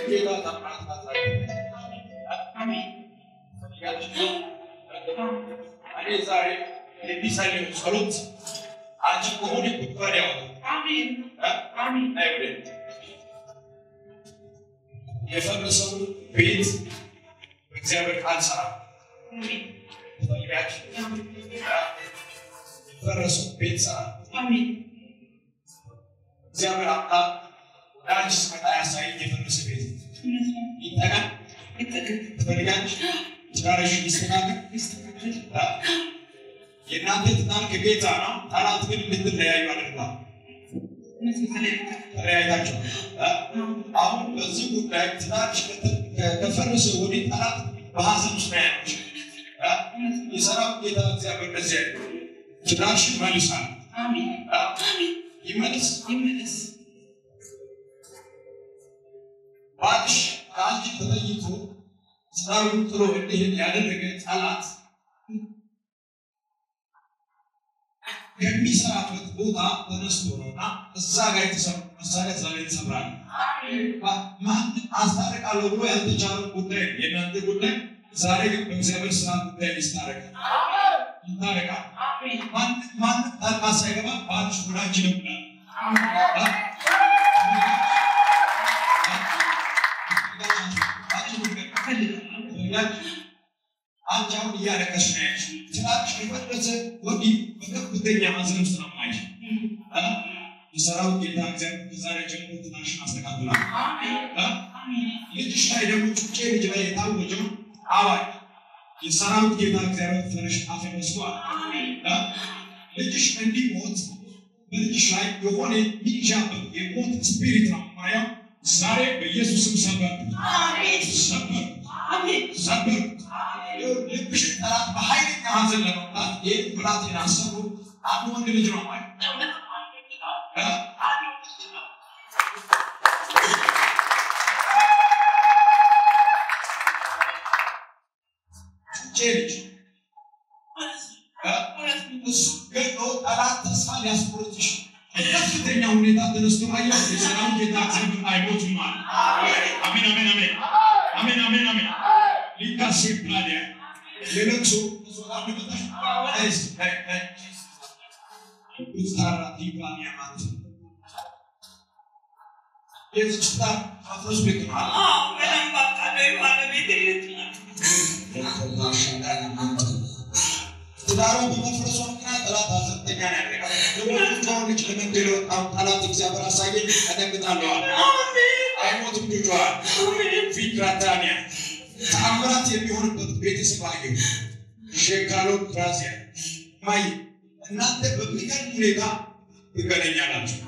ጌታ ታምራት ማሳየ እኔ ዛሬ የሚጸልዩ ጸሎት አንቺ ከሆነ ጉድጓድ ያወጣል። አይብለን የፈረሰው ቤት እግዚአብሔር ቃል ስራ ፈልጋችሁ የፈረሰው ቤት ስራ እግዚአብሔር አምላክ ለአንቺ ስመጣ ያሳየኝ የፈረሰ ቤት ይጠቃል ትፈልጋለሽ ትዳርሽ ይስተካከል የእናንተ ትዳር ከጌታ ነው። ጠላት ግን እንድትለያዩ አድርጓል። ተለያይታችሁ አሁን በዚህ ጉዳይ ትዳርሽ ከፈረሰ ወዲህ ጠላት በሀዘን ውስጥ ነው ያለች። የሰራዊት ጌታ እግዚአብሔር እንደዚህ ያለ ትዳርሽ ይመልሳል፣ ይመልስ ባልሽ ከአንቺ ተለይቶ ትዳሩን ጥሎ እንዲሄድ ያደረገ ጠላት ከሚሰራበት ቦታ ተነስቶ ነውና እዛ ጋር የተሰሩ መሳሪያ እዛ ላይ ተሰብራል። ማንም አስታርቃለሁ ብሎ ያልተቻለው ጉዳይ የእናንተ ጉዳይ ዛሬ ግን በእግዚአብሔር ስራ ጉዳይ ይስታረቃል፣ ይታረቃል። ማንም ጣልቃ ሳይገባ ባልሽ ሁላችንም ብላል አንቺ አሁን እያለቀሽ ነው ያለሽ። ትዳርሽ የፈረሰ ወዲህ በከፍተኛ ሐዘን ውስጥ ነው ማየሽ። የሰራዊት ጌታ እግዚአብሔር ከዛሬ ጀምሮ ትዳርሽን አስተካክሏል። ልጅሽ ላይ ደግሞ ጩጬ ልጅ ላይ የታወጀው አዋጅ የሰራዊት ጌታ እግዚአብሔር ፈረሽ አፈረስቷል። ልጅሽ እንዲሞት በልጅሽ ላይ የሆነ ሚጃበት የሞት ስፒሪት ነው ማየው ዛሬ በኢየሱስም ሰበር ሰበር ሰበር ልብሽ ጠላት በኃይለኛ ሐዘን ለመምጣት ይህ ብላቴና አሰሩ አንድ ወንድ ልጅ ነው ማለት ጩጬ ልጅ እሱ ገድሎ ጠላት ተስፋ ሊያስቆርጥሽ በከፍተኛ ሁኔታ ተነስቶ አየሁ። የሰላም ጌታ እግዚአብሔር አይሞትም አለ። አሜን አሜን አሜን አሜን አሜን አሜን ሊካሴ ፕላዲያ የለቅሶ ስታራ ዲቫኒያ ማለት የዚች ትዳር ማፍረስ ቤት ነው ትዳሯ በመፍረሷ ምክንያት ጠላት ሐዘንተኛ ነው ያደረጋል። የወለደችውን ልጅ ለመግደል የወጣውን ጠላት እግዚአብሔር አሳየኝ። እደነግጣለዋል። አይሞትም ልጇል ፊክራታኒያ ተአምራት የሚሆንበት ቤተሰብ አየሁ። ሼካሎ ራዚያ ማይ እናንተ በሚገርም ሁኔታ ትገናኛላችሁ።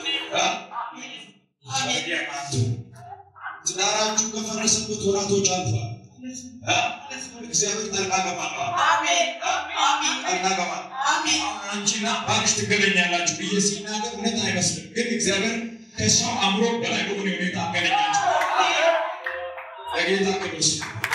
አዲያማቱ ትዳራችሁ ከፈረሰበት ወራቶች አልፏል። እግዚአብሔር ጣልቃ ገባለዋል። ጣልቃ ገባል። አሁን አንቺና ባልሽ ትገናኛላችሁ ብዬ ሲናገር እውነት አይመስልም፣ ግን እግዚአብሔር ከሰው አእምሮ በላይ በሆነ ሁኔታ አገናኛችሁ። ለጌታ ቅዱስ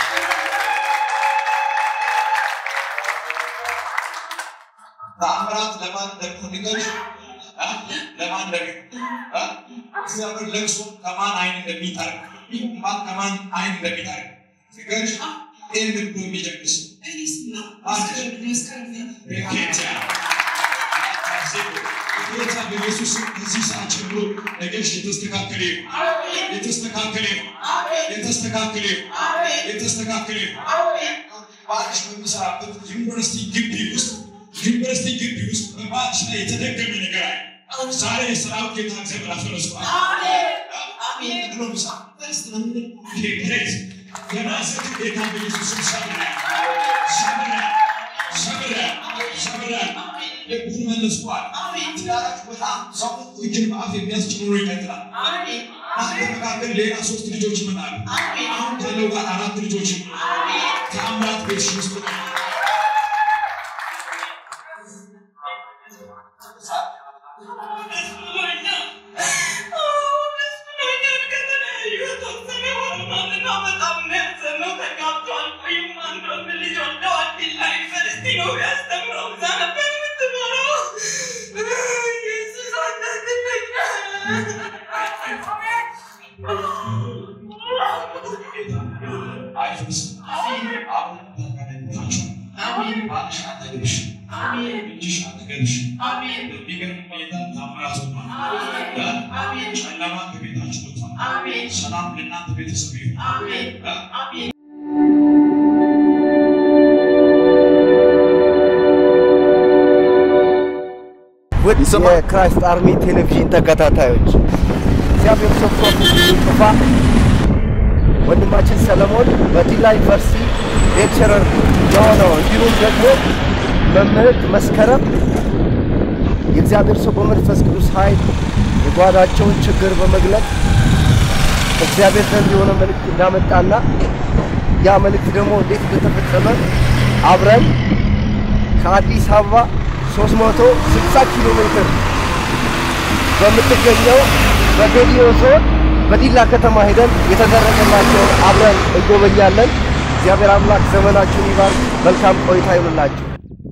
ተአምራት ለማን እንደሚሆን ንገሪኝ። ለማን እንደሚሆን እግዚአብሔር ለቅሶ ከማን አይን እንደሚጠርግ እንባን ከማን አይን እንደሚጠርግ ንገሪኝ። ይህን ልብ የሚጀምስ ጌታ በኢየሱስ ከዚህ ሰዓት ጀምሮ ነገርሽ የተስተካከለ ይሁን፣ የተስተካከለ ይሁን፣ የተስተካከለ ይሁን፣ የተስተካከለ ይሁን። ባልሽ በሚሰራበት ዩኒቨርሲቲ ግቢ ውስጥ ዩኒቨርሲቲ ግቢ ውስጥ በባልሽ ላይ የተደገመ ነገር አለ። ዛሬ የሰራዊት ጌታ እግዚአብሔር አፈረሰዋል። ብሎ ምሳ ፕሬዝ የናዝሬቱ ጌታ በኢየሱስ ስም ሰብረ ሰብረ ሰብረ ሰብረ ልቡን መልሷል። ትዳራችሁ በጣም ሰው እጅን በአፍ የሚያስጭኑ ኑሮ ይቀጥላል። አንተ መካከል ሌላ ሶስት ልጆች ይመጣሉ። አሁን ካለው ጋር አራት ልጆች ይመጣሉ። ተአምራት ቤትሽ ውስጥ ነው። ጨለማ ከቤታችሁ ወጥቷል። ሰላም ለእናንተ ቤተሰብ ይሁን። ውድ የክራይስት አርሚ ቴሌቪዥን ተከታታዮች እግዚአብሔር ሰው ፕሮፌሰር ጥፋ ወንድማችን ሰለሞን በዲላ ዩኒቨርሲቲ ሌክቸረር የሆነው እንዲሁም ደግሞ መምህርት መስከረም የእግዚአብሔር ሰው በመንፈስ ቅዱስ ኃይል የጓዳቸውን ችግር በመግለጥ እግዚአብሔር ዘንድ የሆነ መልእክት እንዳመጣና ያ መልእክት ደግሞ እንዴት እንደተፈጸመ አብረን ከአዲስ አበባ 360 ኪሎ ሜትር በምትገኘው በጌዲዮ ዞን በዲላ ከተማ ሄደን የተደረገላቸውን አብረን እንጎበኛለን። እግዚአብሔር አምላክ ዘመናችሁን ይባርክ። መልካም ቆይታ ይሁንላችሁ።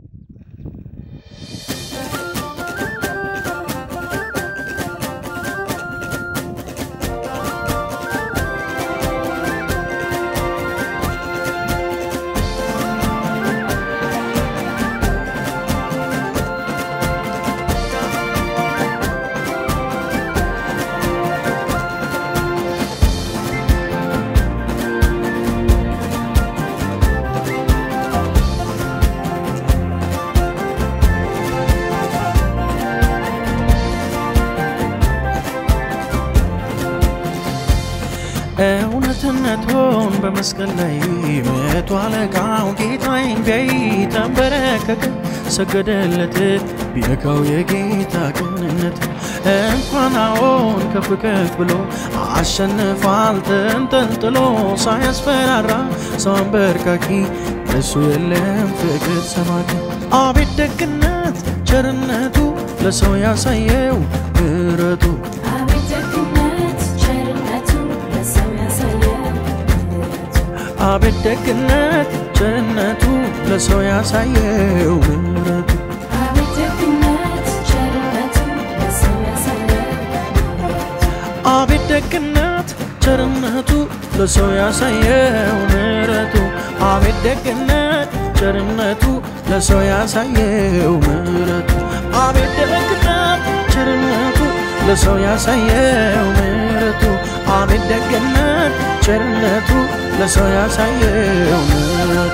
እውነትነቱን በመስቀል ላይ መቶ አለቃው ጌታዬን ቢያይ ተንበረከከ፣ ሰገደለት። ቢነካው የጌታ ቅንነት እንኳን አዎን ከፍ ከፍ ብሎ አሸንፏል ተንጠልጥሎ ሳያስፈራራ ሰው አንበርካኪ እሱ የለም ፍቅር ሰማቂ አቤት ደግነት ቸርነቱ ለሰው ያሳየው ምሕረቱ አቤት ደግነት ቸርነቱ ለሰው ያሳየው ምሕረቱ አቤት ደግነት ቸርነቱ ለሰው ያሳየው ምሕረቱ አቤት ደግነት ቸርነቱ ለሰው ያሳየው ምሕረቱ አቤት ደግነት ቸርነቱ ለሰው ያሳየው ምሕረቱ አቤት ደግነት ቸርነቱ ለሰው ያሳየው ምሕረቱ አቤት ደግነት ቸርነቱ ለሰው ያሳየው ምሕረቱ አቤት ደግነት ቸርነቱ ለሰው ያሳየው ምሕረቱ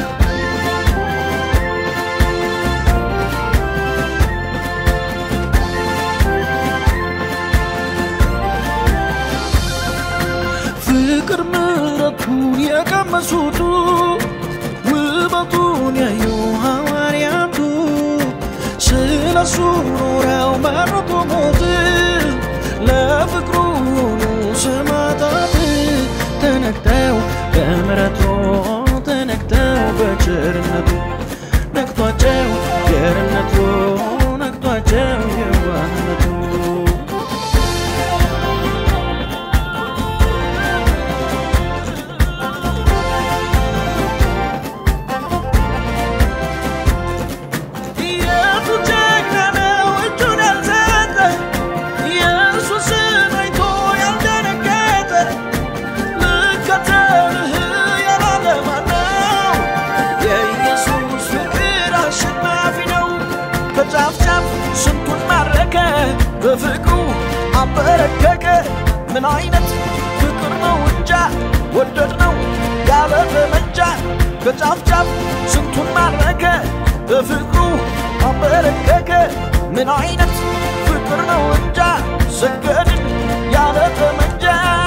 ፍቅር ምሕረቱን የቀመሱቱ ውበቱን ያዩ ሐዋርያቱ ስለሱ ኖረው መረጡ ሞት ለፍቅሩ ሆኑ ሰማዕታት ተነክተው በምሕረቱ ተነክተው በቸርነቱ ነክቷቸው ቸርነቱ ነክቷቸው የዋህነቱ የቱ ጀግና ነው እጁን ያልሰጠ ኢየሱስን አይቶ ያልደነገጠ ልከተልህ ያላለ ማነው? የኢየሱስ ፍቅር አሸናፊ ነው። ከጫፍ ጫፍ ስንቱን ማረከ፣ በፍቅሩ አበረከከ። ምን አይነት ፍቅር ነው እንጃ ወደድ ነው ያለ ጠመንጃ ከጫፍ ጫፍ ስንቱን ማረከ፣ በፍቅሩ አበረከከ። ምን አይነት ፍቅር ነው እንጃ ሰገድን ያለ ጠመንጃ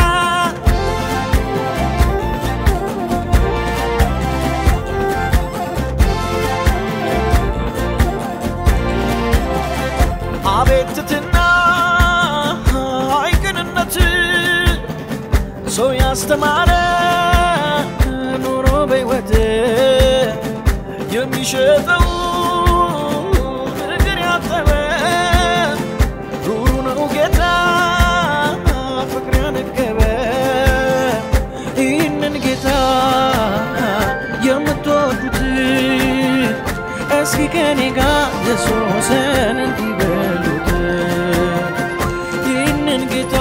አቤትትና አይቅንነት ሰው ያስተማረ ኑሮ በሕይወት የሚሸጠው እግር ያጠበ ሩሩ ነው ጌታ ፍቅር ያነገበ ይህንን ጌታ የምትወዱት እስኪ ከኔ ጋር ኢየሱስን እንዲበሉት ይህንን ጌታ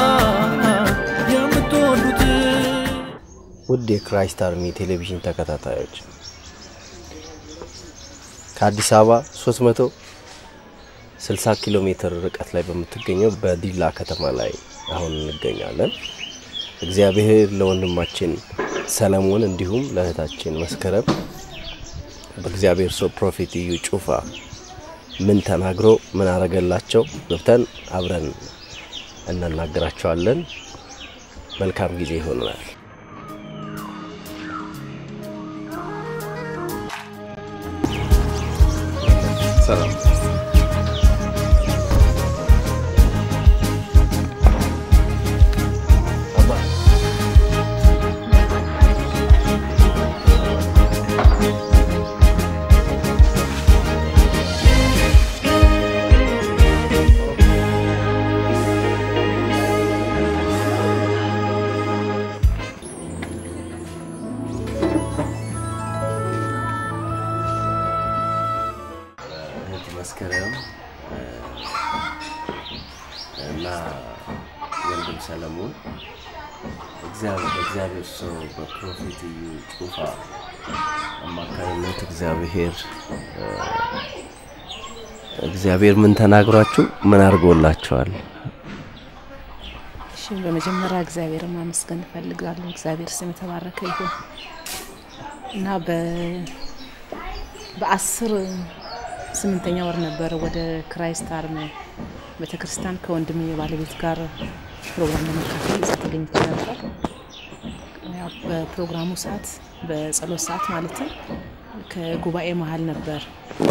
የምትወዱት ውድ የክራይስት አርሚ ቴሌቪዥን ተከታታዮች ከአዲስ አበባ 60 ኪሎ ሜትር ርቀት ላይ በምትገኘው በዲላ ከተማ ላይ አሁን እንገኛለን። እግዚአብሔር ለወንድማችን ሰለሞን እንዲሁም ለእህታችን መስከረም በእግዚአብሔር ሰው ፕሮፌት እዩ ጩፋ ምን ተናግሮ ምን አረገላቸው ገብተን አብረን እናናገራቸዋለን። መልካም ጊዜ ይሆናል። ሰላም እህት መስከረም እና ወንድም ሰለሞን እግዚአብሔር በእግዚአብሔር ሰው በፕሮፌት እዩ ጩፋ አማካኝነት እግዚአብሔር እ፣ እግዚአብሔር ምን ተናግሯችሁ ምን አድርጎላቸዋል? እሺ በመጀመሪያ እግዚአብሔርን ማመስገን እፈልጋለሁ። እግዚአብሔር ስም የተባረከ ይሁን እና በ በአስር ስምንተኛ ወር ነበረ ወደ ክራይስት አርም ቤተክርስቲያን ከወንድም ባለቤት ጋር ፕሮግራም ለመካፈል እዛ ተገኝቼ ነበር። ያው በፕሮግራሙ ሰዓት በጸሎት ሰዓት ማለትም ከጉባኤ መሀል ነበር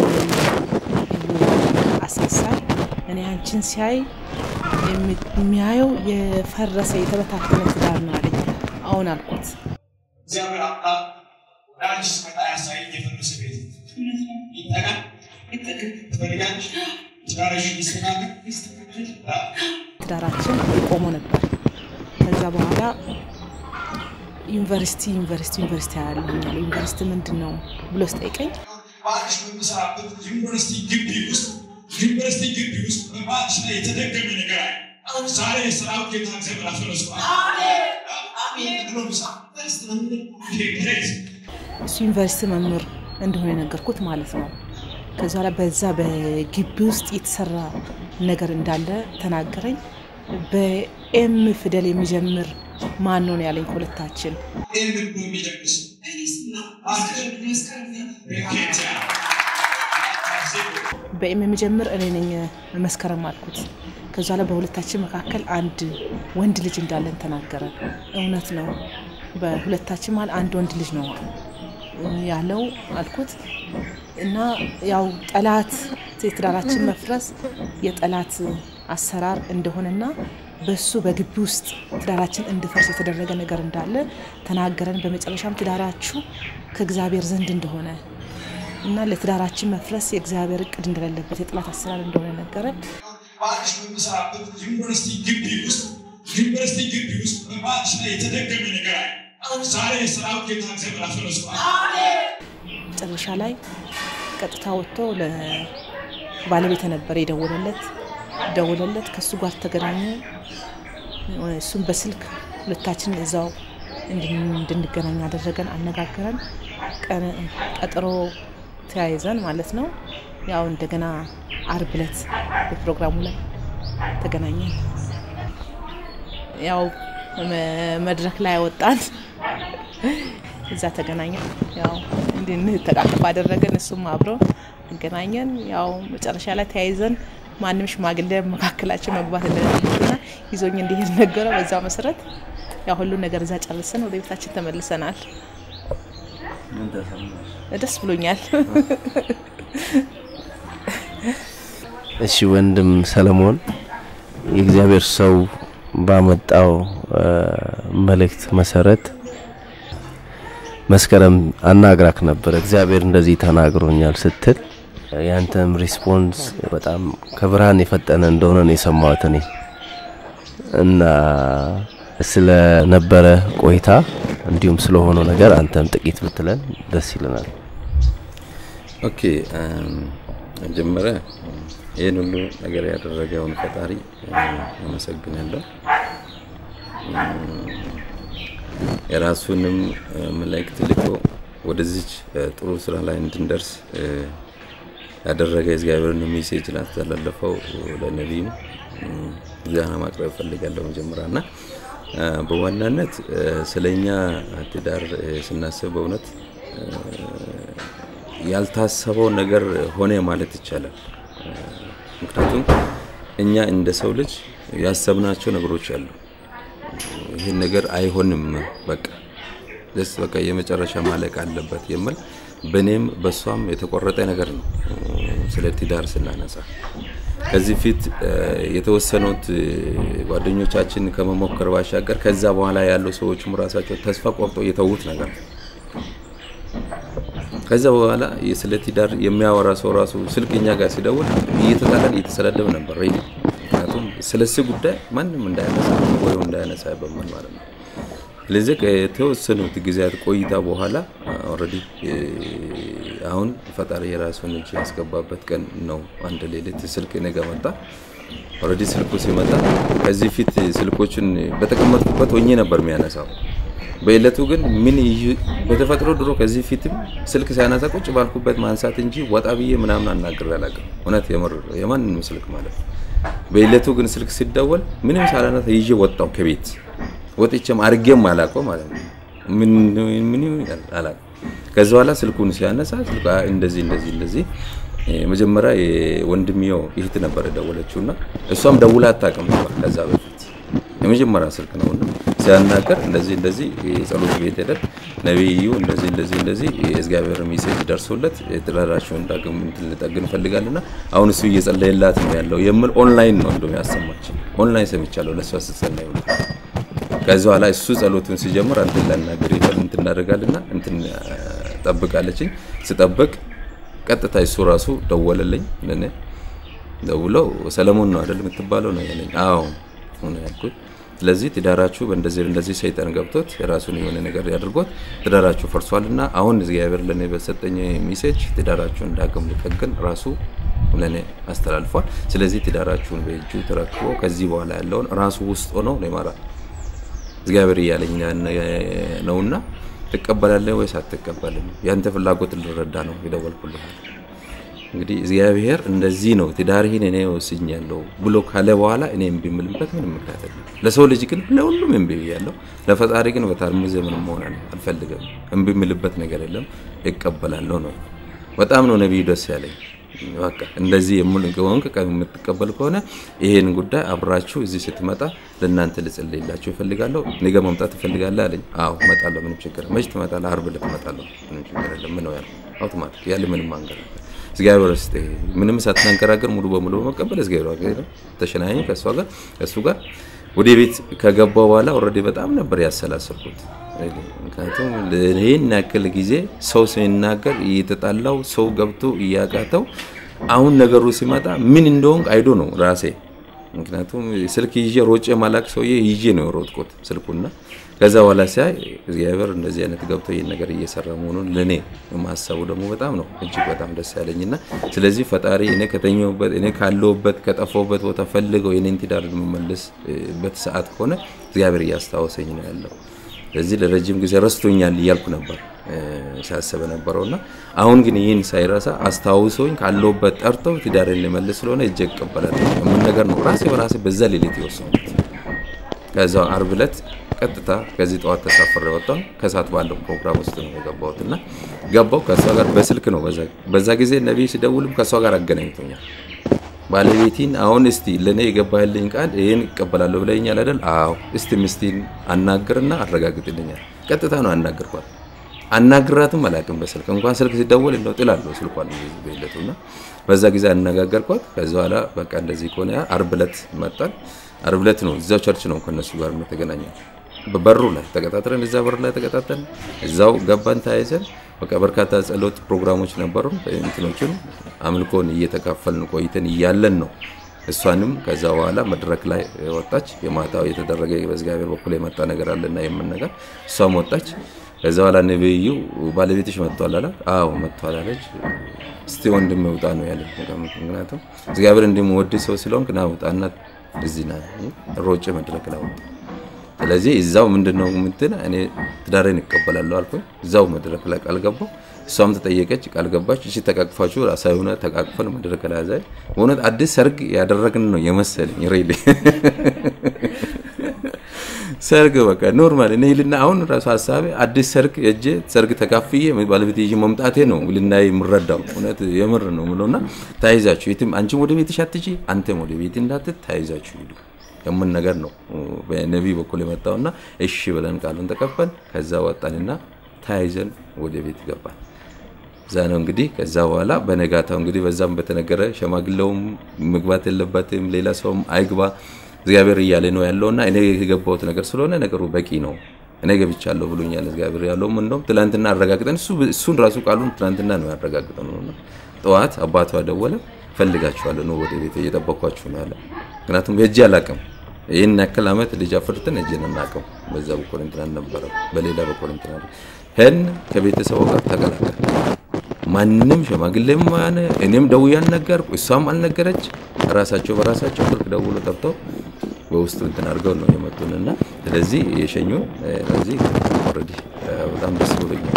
አስነሳይ እኔ አንቺን ሲያይ የሚ- የሚያየው የፈረሰ የተበታተነ ትዳር ነው አለኝ። አሁን አልኩት እግዚአብሔር አምላክ ወደ አንቺ ስመጣ ያሳየኝ የፈረሰ ቤት ይጠቃል ትፈልጋለሽ ትዳርሽ ይስተካከል አዎ። ትዳራችን ቆሞ ነበር። ከዛ በኋላ ዩኒቨርሲቲ ዩኒቨርሲቲ ዩኒቨርሲቲ ያለኛል ዩኒቨርሲቲ ምንድን ነው ብሎ ስጠይቀኝ ባልሽ በምሰራበት ዩኒቨርሲቲ ግቢ ውስጥ ዩኒቨርሲቲ ግቢ ውስጥ በባልሽ ላይ የተደገመ ነገር አለ። ዛሬ የሰራዊት ጌታ እግዚአብሔር አፈረሰዋል። አሜን ብሎ ምሳ ፕሬዝ እሱ ዩኒቨርሲቲ መምህር እንደሆነ የነገርኩት ማለት ነው። ከዛ ላይ በዛ በግቢ ውስጥ የተሰራ ነገር እንዳለ ተናገረኝ። በኤም ፊደል የሚጀምር ማን ነው ነው ያለኝ ከሁለታችን ይህን ብሎ የሚጀምስ ኬንያ በኤም የሚጀምር እኔ ነኝ መስከረም አልኩት። ከዛ ላይ በሁለታችን መካከል አንድ ወንድ ልጅ እንዳለን ተናገረ። እውነት ነው፣ በሁለታችን መሀል አንድ ወንድ ልጅ ነው ያለው አልኩት እና ያው ጠላት የትዳራችን መፍረስ የጠላት አሰራር እንደሆነና በሱ በግቢ ውስጥ ትዳራችን እንዲፈርስ የተደረገ ነገር እንዳለ ተናገረን። በመጨረሻም ትዳራችሁ ከእግዚአብሔር ዘንድ እንደሆነ እና ለትዳራችን መፍረስ የእግዚአብሔር እቅድ እንደሌለበት የጠላት አሰራር እንደሆነ ነገረን። ባልሽ በምሰራበት ዩኒቨርሲቲ ግቢ ውስጥ ዩኒቨርሲቲ ግቢ ውስጥ በባልሽ ላይ የተደገመ ነገር አለ። ዛሬ የሰራዊት ጌታ እግዚአብሔር አፈረሰዋል። መጨረሻ ላይ ቀጥታ ወጥቶ ለባለቤት ነበር የደወለለት ደወለለት ከእሱ ጋር ተገናኙ። እሱም በስልክ ሁለታችን እዛው እንድን- እንድንገናኝ አደረገን፣ አነጋገረን። ቀን- ቀጠሮ ተያይዘን ማለት ነው። ያው እንደገና አርብ ዕለት በፕሮግራሙ ላይ ተገናኘን። ያው መ- መድረክ ላይ ወጣን። እዛ ተገናኘን። ያው እንድንተቃቀፍ አደረገን። እሱም አብሮ አገናኘን። ያው መጨረሻ ላይ ተያይዘን ማንም ሽማግሌ መካከላችን መግባት እንደሌለበትና ይዞኝ እንዲሄድ ነገረው። በዛው መሰረት ያው ሁሉን ነገር እዛ ጨርሰን ወደ ቤታችን ተመልሰናል። ምን ተሰማሽ? ደስ ብሎኛል። እሺ ወንድም ሰለሞን የእግዚአብሔር ሰው ባመጣው እ፣ መልእክት መሰረት መስከረም አናግራክ ነበር። እግዚአብሔር እንደዚህ ተናግሮኛል ስትል ያንተም ሪስፖንስ በጣም ከብርሃን የፈጠነ እንደሆነ ነው የሰማሁት እኔ እና ስለነበረ ቆይታ እንዲሁም ስለሆነው ነገር አንተም ጥቂት ብትለን ደስ ይለናል። ኦኬ እም፣ መጀመሪያ ይህን ሁሉ ነገር ያደረገውን ፈጣሪ እም፣ አመሰግናለሁ። እም፣ የራሱንም እ፣ መልእክት ልኮ ወደዚች እ፣ ጥሩ ስራ ላይ እንድንደርስ እ፣ ያደረገ እግዚአብሔርን ሜሴጅ ላስተላለፈው ለነቢይም ዛና ማቅረብ እፈልጋለሁ መጀመሪያ እና በዋናነት ስለኛ ትዳር ስናስብ በእውነት ያልታሰበው ነገር ሆነ ማለት ይቻላል። ምክንያቱም እኛ እንደ ሰው ልጅ ያሰብናቸው ነገሮች አሉ። ይህን ነገር አይሆንም በቃ ደስ በቃ የመጨረሻ ማለቅ አለበት የሚል በእኔም በእሷም የተቆረጠ ነገር ነው። ስለ ትዳር ስናነሳ ከዚህ ፊት የተወሰኑት ጓደኞቻችን ከመሞከር ባሻገር ከዛ በኋላ ያሉ ሰዎችም ራሳቸው ተስፋ ቆርጦ የተዉት ነገር ነው። ከዛ በኋላ ስለ ትዳር የሚያወራ ሰው ራሱ ስልክ እኛ ጋር ሲደውል እየተጣላን እየተሰዳደብ ነበር። ምክንያቱም ስለዚህ ጉዳይ ማንም እንዳያነሳ ወይም እንዳያነሳ በምን ማለት ነው። ስለዚህ ከተወሰኑት ጊዜያት ቆይታ በኋላ ኦልሬዲ አሁን ፈጣሪ የራሱን እጅ ያስገባበት ቀን ነው። አንድ ሌሊት ስልክ እኔ ጋ መጣ። ኦልሬዲ ስልኩ ሲመጣ ከዚህ ፊት ስልኮችን በተቀመጥኩበት ሆኜ ነበር የሚያነሳው። በዕለቱ ግን ምን በተፈጥሮ ድሮ ከዚህ ፊትም ስልክ ሲያነሳ ቁጭ ባልኩበት ማንሳት እንጂ ወጣ ብዬ ምናምን አናግሬ አላውቅም። እውነት የምር የማንንም ስልክ ማለት ነው። በዕለቱ ግን ስልክ ሲደወል ምንም ሳላነሳ ይዤ ወጣው ከቤት ወጥቼም አድርጌም አላውቀው ማለት ነው። ምን ምን አላውቅም። ከዛ በኋላ ስልኩን ሲያነሳ ስልኩ እንደዚህ እንደዚህ እንደዚህ መጀመሪያ የወንድምየው እህት ነበር የደወለችውና እሷም ደውላ አታውቅም ነበር ከዛ በፊት የመጀመሪያ ስልክ ነውና ሲያናገር እንደዚህ እንደዚህ የጸሎት ቤት ሄደን ነቢዩ እንደዚህ እንደዚህ እንደዚህ የእግዚአብሔር ሜሴጅ ደርሶለት ትዳራቸውን ዳግም ልጠግን እንፈልጋልና አሁን እሱ እየጸለየላት ነው ያለው የምል ኦንላይን ነው እንደውም ያሰማችን ኦንላይን ሰምቻለሁ ለእሷ ስትጸለይ ነው ከዚ በኋላ እሱ ጸሎቱን ሲጀምር አንተን ላናገር ይፈል እንትን እናደርጋልና እንትን ጠብቃለችኝ ስጠብቅ ቀጥታ እሱ ራሱ ደወለልኝ ለኔ ደውለው ሰለሞን ነው አይደል የምትባለው ነው ያለኝ አዎ ነው ያልኩት ስለዚህ ትዳራችሁ በእንደዚህ እንደዚህ ሰይጣን ገብቶት የራሱን የሆነ ነገር ያድርጎት ትዳራችሁ ፈርሷል እና አሁን እግዚአብሔር ለእኔ በሰጠኝ ሜሴጅ ትዳራችሁን ዳግም ሊጠግን ራሱ ለእኔ አስተላልፏል። ስለዚህ ትዳራችሁን በእጁ ተረክቦ ከዚህ በኋላ ያለውን ራሱ ውስጥ ሆነው ይመራል እግዚአብሔር እያለኝ ነውና ትቀበላለህ ወይስ አትቀበልም? ያንተ ፍላጎት ልረዳ ነው የደወልኩልህ። እንግዲህ እግዚአብሔር እንደዚህ ነው ትዳርህን እኔ ወስኛለሁ ብሎ ካለ በኋላ እኔ እምቢ የምልበት ምንም ምክንያት የለም። ለሰው ልጅ ግን ለሁሉም እምቢ ብያለሁ። ለፈጣሪ ግን በታርሙዜ ምንም መሆን አልፈልግም። እምቢ የምልበት ነገር የለም። እቀበላለሁ ነው። በጣም ነው ነቢዩ ደስ ያለኝ። በቃ እንደዚህ የሙል ከሆንክ የምትቀበል ከሆነ ይሄን ጉዳይ አብራችሁ እዚህ ስትመጣ ለእናንተ ልጸልይላችሁ እፈልጋለሁ። ነገ መምጣት እፈልጋለሁ አለኝ። አዎ እመጣለሁ፣ ምንም ችግር መች ትመጣለህ? ዓርብ ዕለት እመጣለሁ፣ ምንም ችግር የለም። ምን ነው ያለው? አውቶማቲክ ያለ ምንም አንገር እግዚአብሔር ስ ምንም ሳትናንገራገር ሙሉ በሙሉ በመቀበል እግዚአብሔር ተሸናኝ ከእሷ ጋር ከእሱ ጋር ወደ ቤት ከገባው በኋላ ኦልሬዲ በጣም ነበር ያሰላሰልኩት። ምክንያቱም ይህን ያክል ጊዜ ሰው ሲናገር እየተጣላው ሰው ገብቶ እያቃተው አሁን ነገሩ ሲመጣ ምን እንደሆንክ አይዶ ነው ራሴ። ምክንያቱም ስልክ ይዤ ሮጬ ማላክ ሰውዬ ይዤ ነው የሮጥኩት ስልኩና ከዛ በኋላ ሲያይ እግዚአብሔር እንደዚህ አይነት ገብቶ ይህን ነገር እየሰራ መሆኑን ለእኔ ማሰቡ ደግሞ በጣም ነው እጅግ በጣም ደስ ያለኝና ስለዚህ ፈጣሪ እኔ ከተኛሁበት እኔ ካለሁበት ከጠፋሁበት ቦታ ፈልገው የኔን ትዳር የምመልስበት ሰዓት ከሆነ እግዚአብሔር እያስታወሰኝ ነው ያለው። ስለዚህ ለረጅም ጊዜ ረስቶኛል እያልኩ ነበር ሲያስብ ነበረው እና አሁን ግን ይህን ሳይረሳ አስታውሶኝ ካለሁበት ጠርተው ትዳርን ሊመልስ ስለሆነ እጅ እቀበላለሁ የምን ነገር ነው ራሴ በራሴ በዛ ሌሊት የወሰኑት። ከዛ አርብ ዕለት ቀጥታ ከዚህ ጠዋት ተሳፍሬ ወጣሁ። ከሰዓት ባለው ፕሮግራም ውስጥ ነው የገባሁት እና ገባሁ ከእሷ ጋር በስልክ ነው። በዛ ጊዜ ነቢይ ሲደውልም ከእሷ ጋር አገናኝቶኛል። ባለቤቲን አሁን እስቲ ለእኔ የገባህልኝ ቃል ይህን እቀበላለሁ ብለኛል አይደል? አዎ። እስቲ ምስቲን አናግርና አረጋግጥልኛል። ቀጥታ ነው አናግርኳት። አናግራትም አላውቅም በስልክ እንኳን ስልክ ሲደወል እንደው ጥላለሁ ስልኳን ቤለቱ እና በዛ ጊዜ አነጋገርኳት። ከዚ በኋላ በቃ እንደዚህ ከሆነ አርብ ዕለት መጣል። አርብ ዕለት ነው እዛው ቸርች ነው ከነሱ ጋር የተገናኘው በበሩ ላይ ተቀጣጥረን እዛ በር ላይ ተቀጣጠርን። እዛው ገባን ተያይዘን በቃ በርካታ ጸሎት ፕሮግራሞች ነበሩ። እንትኖችን አምልኮን እየተካፈልን ቆይተን እያለን ነው እሷንም ከዛ በኋላ መድረክ ላይ ወጣች። የማታው የተደረገ በእግዚአብሔር በኩል የመጣ ነገር አለና የምን ነገር እሷም ወጣች። ከዛ በኋላ ነብዩ ባለቤትሽ መጥቷል አላት። አዎ መጥቷል አለች። እስቲ ወንድም ውጣ ነው ያለ። ምክንያቱም እግዚአብሔር እንደምወድ ሰው ስለሆንክ ና ውጣና እዚህ ና ሮጬ መድረክ ላይ ወጣ። ስለዚህ እዛው ምንድን ነው ምንትን እኔ ትዳሬን እቀበላለሁ አልኩኝ። እዛው መድረክ ላይ ቃል ገባሁ። እሷም ተጠየቀች፣ ቃል ገባች። እሺ ተቃቅፋችሁ ሳይሆነ ተቃቅፈን መድረክ ላይ ያዛይ በእውነት አዲስ ሰርግ ያደረግን ነው የመሰለኝ ሬሊ ሰርግ በቃ ኖርማል እኔ ልና አሁን ራሱ ሀሳቤ አዲስ ሰርግ እጄ ሰርግ ተካፍዬ ባለቤት ይዤ መምጣቴ ነው ልና የምረዳው እውነት የምር ነው ምለውና ተያይዛችሁ የትም አንቺም ወደ ቤትሽ አትጂ አንተም ወደ ቤት እንዳትት ተያይዛችሁ ሂዱ የምን ነገር ነው በነቢይ በኩል የመጣውና እሺ ብለን ቃሉን ተቀበል ከዛ ወጣንና ተያይዘን ወደ ቤት ገባን። እዛ ነው እንግዲህ ከዛ በኋላ በነጋታው እንግዲህ በዛም በተነገረ ሸማግሌውም መግባት የለበትም ሌላ ሰውም አይግባ እግዚአብሔር እያለ ነው ያለውና እኔ የገባሁት ነገር ስለሆነ ነገሩ በቂ ነው። እኔ ገብቻለሁ ብሎኛል እግዚአብሔር ያለውም እንደውም ትላንትና አረጋግጠን እሱ እሱን ራሱ ቃሉን ትላንትና ነው ያረጋግጠን ነውና ጠዋት አባቷ ደወለ ፈልጋችኋለሁ ነው ወደ ቤት እየጠበኳችሁ ነው ያለ። ምክንያቱም ሄጄ አላውቅም ይህን ያክል ዓመት ልጅ አፍርተን እጄን አናውቅም። በዛ በኩል እንትን አልነበረም፣ በሌላ በኩል እንትን አለ። ሄን ከቤተሰቡ ጋር ተቀላቀል ማንም ሽማግሌም ሆነ እኔም ደውዬ አልነገርኩ፣ እሷም አልነገረች። ራሳቸው በራሳቸው ስልክ ደውሎ ጠርተው በውስጡ እንትን አድርገው ነው የመጡን እና ስለዚህ የሸኙን ስለዚህ ኦልሬዲ በጣም ደስ ብሎኛል።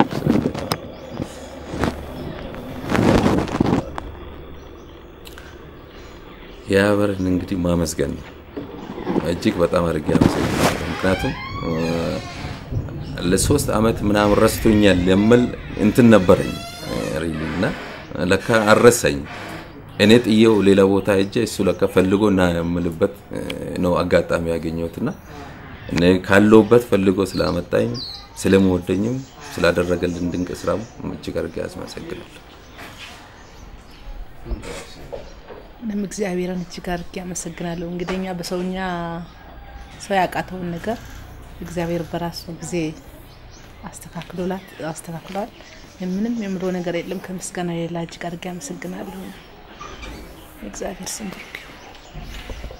የአበርን እንግዲህ ማመስገን ነው። እጅግ በጣም አድርጌ አመሰግናለሁ። ምክንያቱም ለሶስት አመት ምናምን ረስቶኛል የምል እንትን ነበረኝ እና ለካ አረሳኝ። እኔ ጥዬው ሌላ ቦታ ሄጄ እሱ ለካ ፈልጎ እና የምልበት ነው አጋጣሚ ያገኘሁትና እኔ ካለሁበት ፈልጎ ስላመጣኝ ስለምወደኝም ስላደረገልን ድንቅ ስራም እጅግ አድርጌ አመሰግናለሁ። እኔም እግዚአብሔርን እጅግ አድርጌ አመሰግናለሁ። እንግዲህ በሰውኛ ሰው ያቃተውን ነገር እግዚአብሔር በራሱ ጊዜ አስተካክሎላት አስተካክሏል። ምንም የምለው ነገር የለም ከምስጋና ሌላ እጅግ አድርጌ አመሰግናለሁ። እግዚአብሔር ስም ብሩክ ይሁን።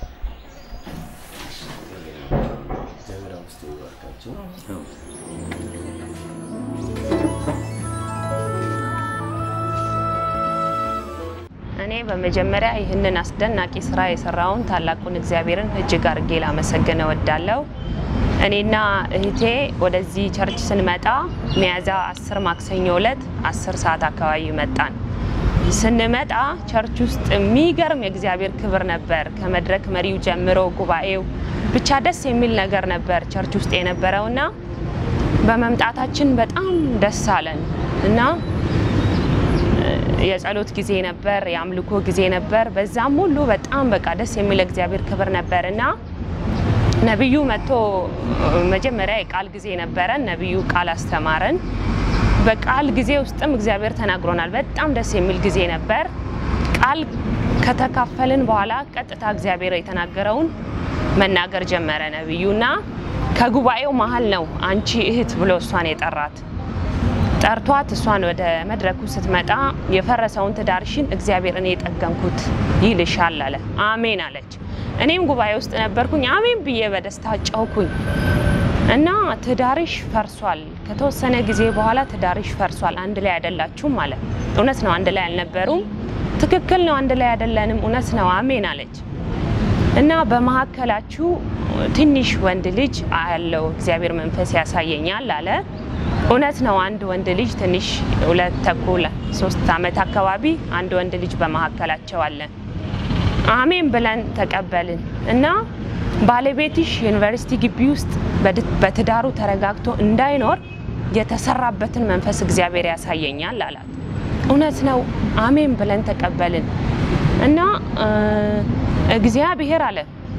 እኔ በመጀመሪያ ይህንን አስደናቂ ስራ የሰራውን ታላቁን እግዚአብሔርን እጅግ አድርጌ ላመሰግን እወዳለሁ። እኔና እህቴ ወደዚህ ቸርች ስንመጣ ሚያዝያ አስር ማክሰኞ ዕለት አስር ሰዓት አካባቢ መጣን። ስንመጣ ቸርች ውስጥ የሚገርም የእግዚአብሔር ክብር ነበር። ከመድረክ መሪው ጀምሮ ጉባኤው ብቻ ደስ የሚል ነገር ነበር ቸርች ውስጥ የነበረውና በመምጣታችን በጣም ደስ አለን እና የጸሎት ጊዜ ነበር፣ የአምልኮ ጊዜ ነበር። በዛም ሁሉ በጣም በቃ ደስ የሚል እግዚአብሔር ክብር ነበር እና ነቢዩ መጥቶ መጀመሪያ የቃል ጊዜ ነበረን። ነቢዩ ቃል አስተማረን። በቃል ጊዜ ውስጥም እግዚአብሔር ተናግሮናል። በጣም ደስ የሚል ጊዜ ነበር። ቃል ከተካፈልን በኋላ ቀጥታ እግዚአብሔር የተናገረውን መናገር ጀመረ ነቢዩ እና ከጉባኤው መሀል ነው አንቺ እህት ብሎ እሷን የጠራት ጠርቷት እሷን ወደ መድረኩ ስትመጣ የፈረሰውን ትዳርሽን እግዚአብሔር እኔ የጠገንኩት ይልሻል አለ። አሜን አለች። እኔም ጉባኤ ውስጥ ነበርኩኝ። አሜን ብዬ በደስታ ጨውኩኝ እና ትዳርሽ ፈርሷል፣ ከተወሰነ ጊዜ በኋላ ትዳርሽ ፈርሷል፣ አንድ ላይ አይደላችሁም አለ። እውነት ነው፣ አንድ ላይ አልነበሩም። ትክክል ነው፣ አንድ ላይ አይደለንም። እውነት ነው፣ አሜን አለች። እና በመሀከላችሁ ትንሽ ወንድ ልጅ ያለው እግዚአብሔር መንፈስ ያሳየኛል አለ። እውነት ነው። አንድ ወንድ ልጅ ትንሽ ሁለት ተኩል ሶስት ዓመት አካባቢ አንድ ወንድ ልጅ በመካከላቸው አለ። አሜን ብለን ተቀበልን እና ባለቤትሽ ዩኒቨርሲቲ ግቢ ውስጥ በትዳሩ ተረጋግቶ እንዳይኖር የተሰራበትን መንፈስ እግዚአብሔር ያሳየኛል አላት። እውነት ነው። አሜን ብለን ተቀበልን እና እግዚአብሔር አለ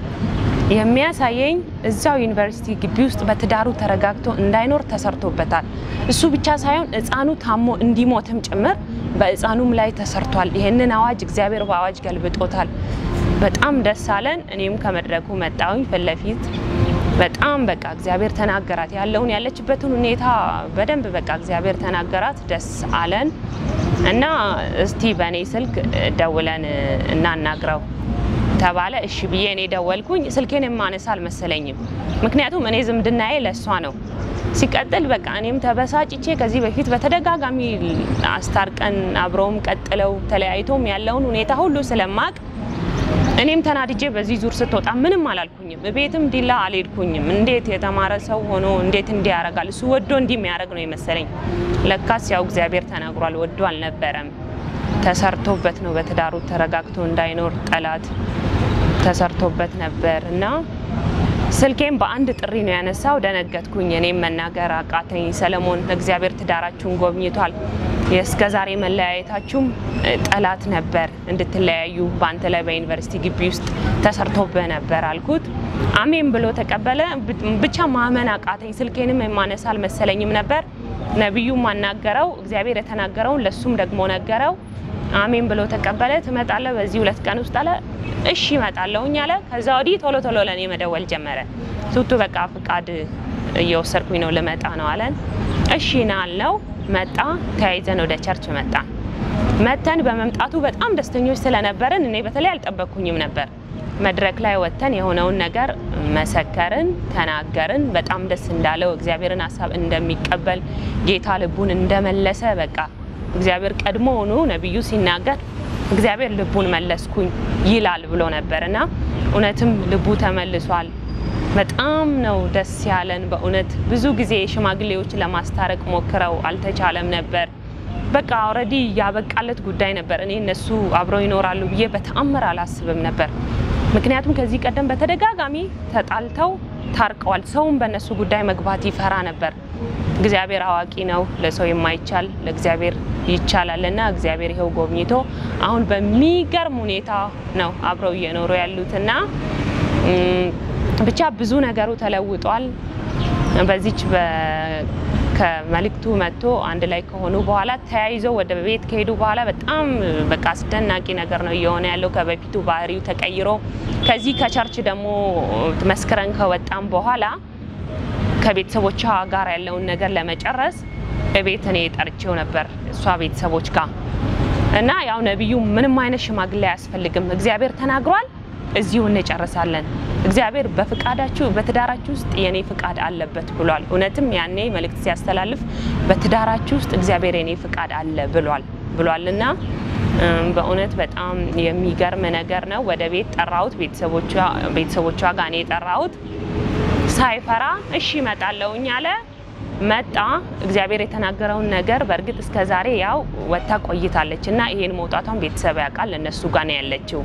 የሚያሳየኝ እዛው ዩኒቨርሲቲ ግቢ ውስጥ በትዳሩ ተረጋግቶ እንዳይኖር ተሰርቶበታል። እሱ ብቻ ሳይሆን ሕፃኑ ታሞ እንዲሞትም ጭምር በሕፃኑም ላይ ተሰርቷል። ይህንን አዋጅ እግዚአብሔር በአዋጅ ገልብጦታል። በጣም ደስ አለን። እኔም ከመድረኩ መጣሁኝ ፊት ለፊት በጣም በቃ እግዚአብሔር ተናገራት። ያለውን ያለችበትን ሁኔታ በደንብ በቃ እግዚአብሔር ተናገራት። ደስ አለን እና እስቲ በእኔ ስልክ ደውለን እናናግረው ተባለ። እሺ ብዬ እኔ ደወልኩኝ። ስልኬን የማነሳ አልመሰለኝም፣ ምክንያቱም እኔ ዝምድናዬ ለእሷ ነው። ሲቀጥል በቃ እኔም ተበሳጭቼ ከዚህ በፊት በተደጋጋሚ አስታርቀን አብረውም ቀጥለው ተለያይቶም ያለውን ሁኔታ ሁሉ ስለማቅ እኔም ተናድጄ በዚህ ዙር ስትወጣ ምንም አላልኩኝም። ቤትም ዲላ አልሄድኩኝም። እንዴት የተማረ ሰው ሆኖ እንዴት እንዲህ ያደርጋል? እሱ ወዶ እንዲህ የሚያደርግ ነው የመሰለኝ። ለካስ ያው እግዚአብሔር ተናግሯል፣ ወዶ አልነበረም። ተሰርቶበት ነው በትዳሩ ተረጋግቶ እንዳይኖር ጠላት ተሰርቶበት ነበር እና ስልኬም በአንድ ጥሪ ነው ያነሳው። ደነገጥኩኝ። እኔም መናገር አቃተኝ። ሰለሞን እግዚአብሔር ትዳራችሁን ጎብኝቷል። የእስከ ዛሬ መለያየታችሁም እ፣ ጠላት ነበር እንድትለያዩ በአንተ ላይ በዩኒቨርሲቲ ግቢ ውስጥ ተሰርቶብህ ነበር አልኩት። አሜን ብሎ ተቀበለ። ብ- ብቻ ማመን አቃተኝ። ስልኬንም የማነሳ አልመሰለኝም ነበር። ነቢዩ ማናገረው እግዚአብሔር የተናገረውን ለሱም ደግሞ ነገረው። አሜን ብሎ ተቀበለ። ትመጣለህ በዚህ ሁለት ቀን ውስጥ አለ። እሺ እመጣለሁኝ አለ። ከዛ ወዲህ ቶሎ ቶሎ ለእኔ መደወል ጀመረ። ቱቱ በቃ ፍቃድ እየወሰድኩኝ ነው ልመጣ ነው አለን። እሺ ና አልነው። መጣ። ተያይዘን ወደ ቸርች መጣን። መተን በመምጣቱ በጣም ደስተኞች ስለነበርን እኔ በተለይ አልጠበቅኩኝም ነበር። መድረክ ላይ ወጥተን የሆነውን ነገር መሰከርን፣ ተናገርን። በጣም ደስ እንዳለው እግዚአብሔርን ሀሳብ እንደሚቀበል ጌታ ልቡን እንደመለሰ በቃ እግዚአብሔር ቀድሞውኑ ነቢዩ ሲናገር እግዚአብሔር ልቡን መለስኩኝ ይላል ብሎ ነበር እና እውነትም ልቡ ተመልሷል። በጣም ነው ደስ ያለን። በእውነት ብዙ ጊዜ ሽማግሌዎች ለማስታረቅ ሞክረው አልተቻለም ነበር። በቃ ኦልሬዲ ያበቃለት ጉዳይ ነበር። እኔ እነሱ አብረው ይኖራሉ ብዬ በተአምር አላስብም ነበር። ምክንያቱም ከዚህ ቀደም በተደጋጋሚ ተጣልተው ታርቀዋል። ሰውም በእነሱ ጉዳይ መግባት ይፈራ ነበር። እግዚአብሔር አዋቂ ነው፣ ለሰው የማይቻል ለእግዚአብሔር ይቻላል እና እግዚአብሔር ይኸው ጎብኝቶ አሁን በሚገርም ሁኔታ ነው አብረው እየኖሩ ያሉትና እም፣ ብቻ ብዙ ነገሩ ተለውጧል። በዚች በ- ከመልእክቱ መጥቶ አንድ ላይ ከሆኑ በኋላ ተያይዘው ወደ ቤት ከሄዱ በኋላ በጣም በቃ አስደናቂ ነገር ነው እየሆነ ያለው። ከበፊቱ ባህሪው ተቀይሮ ከዚህ ከቸርች ደግሞ መስክረን ከወጣም በኋላ ከቤተሰቦቿ ጋር ያለውን ነገር ለመጨረስ ቤት እኔ ጠርቼው ነበር እሷ ቤተሰቦች ጋር እና ያው ነቢዩ ምንም አይነት ሽማግሌ አያስፈልግም፣ እግዚአብሔር ተናግሯል፣ እዚሁ እንጨርሳለን። እግዚአብሔር በፍቃዳችሁ በትዳራችሁ ውስጥ የኔ ፍቃድ አለበት ብሏል። እውነትም ያኔ መልእክት ሲያስተላልፍ በትዳራችሁ ውስጥ እግዚአብሔር የኔ ፍቃድ አለ ብሏል ብሏል እና እም፣ በእውነት በጣም የሚገርም ነገር ነው። ወደ ቤት ጠራሁት፣ ቤተሰቦቿ ቤተሰቦቿ ጋር እኔ የጠራሁት ሳይፈራ እሺ እመጣለሁኝ አለ። መጣ። እግዚአብሔር የተናገረውን ነገር በእርግጥ እስከ ዛሬ ያው ወጥታ ቆይታለች እና ይሄን መውጣቷን ቤተሰብ ያውቃል። እነሱ ጋር ነው ያለችው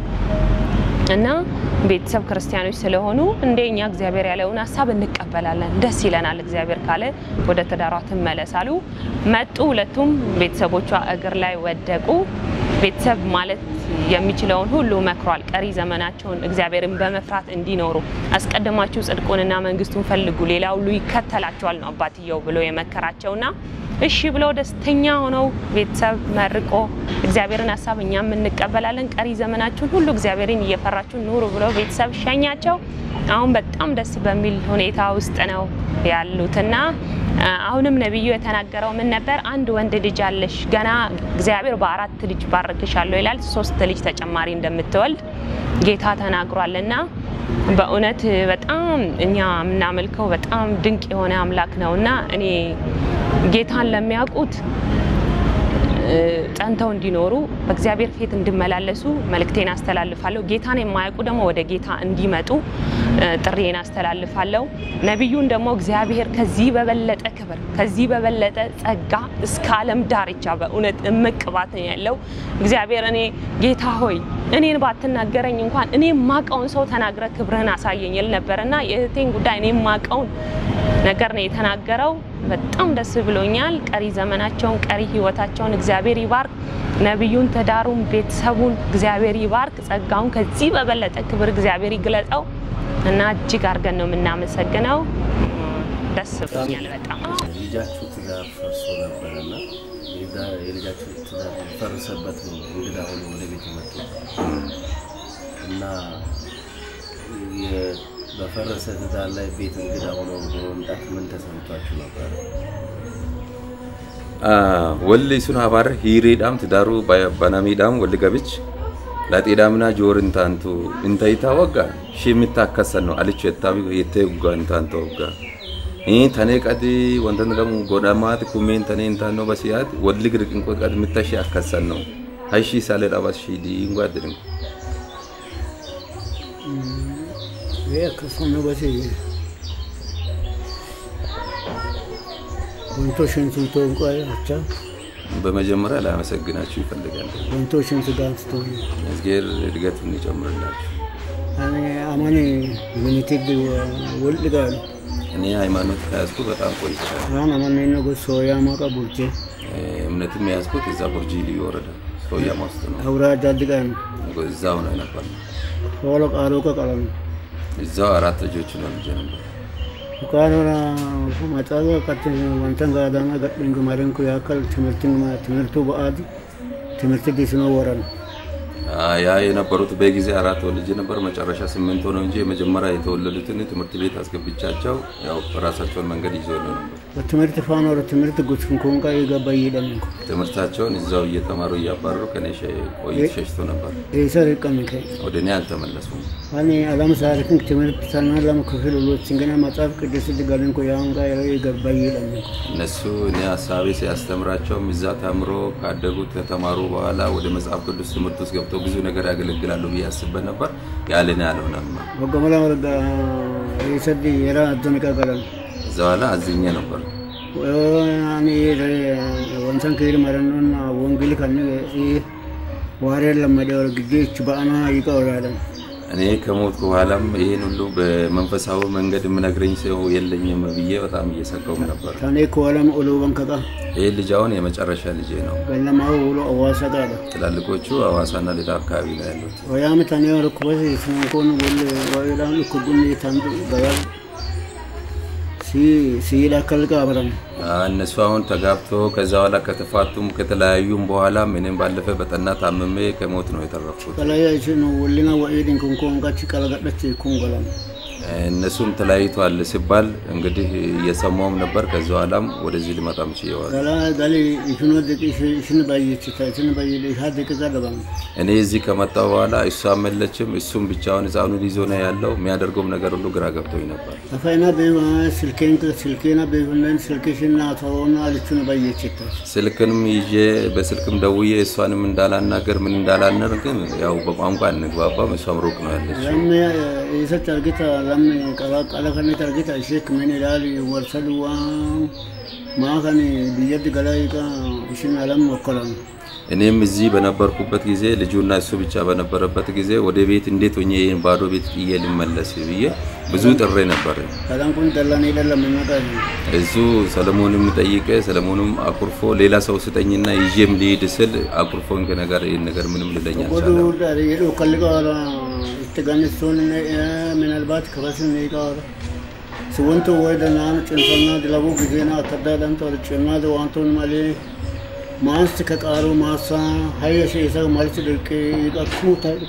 እና ቤተሰብ ክርስቲያኖች ስለሆኑ እንደ እኛ እግዚአብሔር ያለውን ሀሳብ እንቀበላለን፣ ደስ ይለናል። እግዚአብሔር ካለ ወደ ትዳሯ ትመለስ አሉ። መጡ። ሁለቱም ቤተሰቦቿ እግር ላይ ወደቁ። ቤተሰብ ማለት የሚችለውን ሁሉ መክሯል። ቀሪ ዘመናቸውን እግዚአብሔርን በመፍራት እንዲኖሩ አስቀድማችሁ ጽድቁንና መንግስቱን ፈልጉ፣ ሌላ ሁሉ ይከተላቸዋል ነው አባትየው ብሎ የመከራቸውና እሺ ብለው ደስተኛ ሆነው ቤተሰብ መርቆ እግዚአብሔርን ሀሳብ እኛም እንቀበላለን፣ ቀሪ ዘመናችሁን ሁሉ እግዚአብሔርን እየፈራችሁ ኑሩ ብሎ ቤተሰብ ሸኛቸው። አሁን በጣም ደስ በሚል ሁኔታ ውስጥ ነው ያሉትና አ፣ አሁንም ነቢዩ የተናገረው ምን ነበር? አንድ ወንድ ልጅ አለሽ፣ ገና እግዚአብሔር በአራት ልጅ ባርክሻለሁ ይላል። ሶስት ልጅ ተጨማሪ እንደምትወልድ ጌታ ተናግሯልና በእውነት በጣም እኛ የምናመልከው በጣም ድንቅ የሆነ አምላክ ነውና እኔ ጌታን ለሚያውቁት እ፣ ጸንተው እንዲኖሩ በእግዚአብሔር ፊት እንዲመላለሱ መልእክቴን አስተላልፋለሁ። ጌታን የማያውቁ ደግሞ ወደ ጌታ እንዲመጡ እ፣ ጥሪዬን አስተላልፋለሁ። ነቢዩን ደግሞ እግዚአብሔር ከዚህ በበለጠ ክብር ከዚህ በበለጠ ጸጋ እስከ ዓለም ዳርቻ በእውነት እምቅ ቅባት ነው ያለው እግዚአብሔር እኔ ጌታ ሆይ እኔን ባትናገረኝ እንኳን እኔ ማቀውን ሰው ተናግረ ክብርህን አሳየኝ ይል ነበርና የእህቴን ጉዳይ እኔ ማቀውን ነገር ነው የተናገረው። በጣም ደስ ብሎኛል። ቀሪ ዘመናቸውን ቀሪ ህይወታቸውን እግዚአብሔር ይባርክ። ነቢዩን፣ ትዳሩን፣ ቤተሰቡን እግዚአብሔር ይባርክ። ጸጋውን ከዚህ በበለጠ ክብር እግዚአብሔር ይግለጸው እና እጅግ አድርገን ነው የምናመሰግነው። ደስ ብሎኛል በጣም ልጃችሁ ትዳር ፈርሶ ነበረና የዛ- የልጃችሁ ትዳር ፈርሰበት ነው እንግዳ ሆኖ ወደ ቤት መጡ እና የ- በፈረሰ ትዳር ላይ ቤት እንግዳ ሆኖ በመምጣት ምን ተሰምቷችሁ ነበረ? walli sun habaarra hiriidhaam tidaaru banamiidhaam walli gabich laxiidhaamna joor intaantu intayita wagga shimitta akkasanno alicho yettaabi yettee gugga intaanto wagga ii tanee qadi wantan gamu godhamaati kumeen tanee intaanno basiyaati walli girqinqo qadi mitta shee akkasanno hayshi isaale dhabas shiidii ngwaaddirin ይህ akkasuma hubate wantoota sun አቻ በመጀመሪያ ላመሰግናችሁ ይፈልጋል። wantoota sun gaafቶ እግዚአብሔር እድገቱን ይጨምርላችሁ። አማኔ ሚኒቴግ ወልድጋል እኔ ሃይማኖት ከያዝኩ በጣም ቆይቻለሁ። አሁን አማኔ ነው ሶያ ማቃ ቡልቼ እምነትም የያዝኩት እዛ ቡርጂ ልዩ ወረዳ ሶያማ ውስጥ ነው። አውራ ዳድጋን እዛው ነው ነበር። ሆሎ ቃሎ ቀቀለም እዛው አራት ልጆች ነው ልጅ ነበር። ቃኖራ ማጫጋ ቀት ወንተን ጋዳና ገድንግ ማረንኩ ያከል ትምህርትን ትምህርቱ በአድ ትምህርት ዲስኖ ወረን ያ የነበሩት በጊዜ አራት ወልጅ ነበር። መጨረሻ ስምንት ሆነው እንጂ የመጀመሪያ የተወለዱትን ትምህርት ቤት አስገብቻቸው ያው ራሳቸውን መንገድ ይዘው ነው ነበር። በትምህርት ፋኖር ትምህርት ጉስኩን ኮንቃ የገባ ይደም ትምህርታቸውን እዛው እየተማሩ እያባረሩ ከኔ ቆይት ሸሽቶ ነበር። ኤሰር ቀምከ ወደ እኔ አልተመለሱም። አኔ አላም ሳርክን ትምህርት ሰና ለም ክፍል ሁሎች እንገና መጽሐፍ ቅዱስ ድጋልን ኮ ያውን ጋ የገባ ይደም እነሱ እኔ ሀሳቤ ሲያስተምራቸውም እዛ ተምሮ ካደጉት ከተማሩ በኋላ ወደ መጽሐፍ ቅዱስ ትምህርት ውስጥ ገብተው ብዙ ነገር ያገለግላሉ ብዬ አስበን ነበር። ያለን አልሆነም። ወገመላ ወረጋ ኤሰድ የራ አደነቃ ቀለም እዛ በኋላ አዝኜ ነበር። አኔ ወንሰን ከሄድ መረኖና ወንጌል ከን ዋሬን ለመደ ወርግጄች በአና ይቀውራለን እኔ ከሞትኩ በኋላም ይህን ሁሉ በመንፈሳዊ መንገድ የምነግረኝ ሰው የለኝም ብዬ በጣም እየሰጋውም ነበር። ታኔ ከዋለም ኦሎ በንከቃ ይህ ልጅ አሁን የመጨረሻ ልጄ ነው። ገለማው ውሎ አዋሳ ጋር ትላልቆቹ ሐዋሳና ሌላ አካባቢ ነው ያሉት። ወያም ታኔ ወርኩበት ስንኮን ወል ወይላን ኩጉን ታንዱ ጋር ሲ ሲላ ከልቃ አብረን እነሱ አሁን ተጋብቶ ከዛ በኋላ ከተፋቱም ከተለያዩም በኋላ ምንም ባለፈ በጠና ታምሜ ከሞት ነው የተረፍኩት። ተለያይች ነው ወሊና ወኢድን ኩንኮን ጋች ቀለገደች ኩንገላም እነሱም ተለያይቷል ሲባል እንግዲህ እየሰማውም ነበር። ከዚ በኋላም ወደዚህ ልመጣም ችየዋል። ገላ ጋሊ ይሽኖ ደቂ ሽን ባይች ሽን ባይ ሀ ደቂቃ ደባም እኔ እዚህ ከመጣሁ በኋላ እሷም የለችም፣ እሱም ብቻውን ህፃኑን ይዞ ነው ያለው። የሚያደርገውም ነገር ሁሉ ግራ ገብቶኝ ነበር። አፋይና በ ስልኬን ስልኬና በሁነን ስልክሽና ተሆና አልቹን ባይች ስልክንም ይዤ በስልክም ደውዬ እሷንም እንዳላናገር ምን እንዳላነር ግን ያው በቋንቋ እንግባባም። እሷም ሩቅ ነው ያለች። ለም የሰች አርጊታ ለም ቀላቀለ ከነት አርጊታ ሼክ ምን ይላል ወርሰልዋ ማከን ብየድ ገላይቃ እሽን አለም ወከላም እኔም እዚህ በነበርኩበት ጊዜ ልጁና እሱ ብቻ በነበረበት ጊዜ ወደ ቤት እንዴት ሆኜ ይህን ባዶ ቤት ጥዬ ልመለስ ብዬ ብዙ ጥሬ ነበር። ከላን ኩን ደላን ይደለም የሚመጣ እሱ ሰለሞንም ጠይቀ ሰለሞንም አኩርፎ ሌላ ሰው ስጠኝና ይዤም ልሂድ ስል አኩርፎን ከነገር ይህን ነገር ምንም ልለኝ ወዱ አልቻለም። የዶ ከልቃ እትጋንስቶን ምናልባት ከበስን ይቃወራ ሲወንቶ ወደናን ጭንፈና ድለቡ ጊዜና አከዳዳን ተርጭና ዋንቶን ማሌ ማንስ ከቃሩ ማሳ ሀየሸ የሰው መልስ ድርቅ ይቀኩ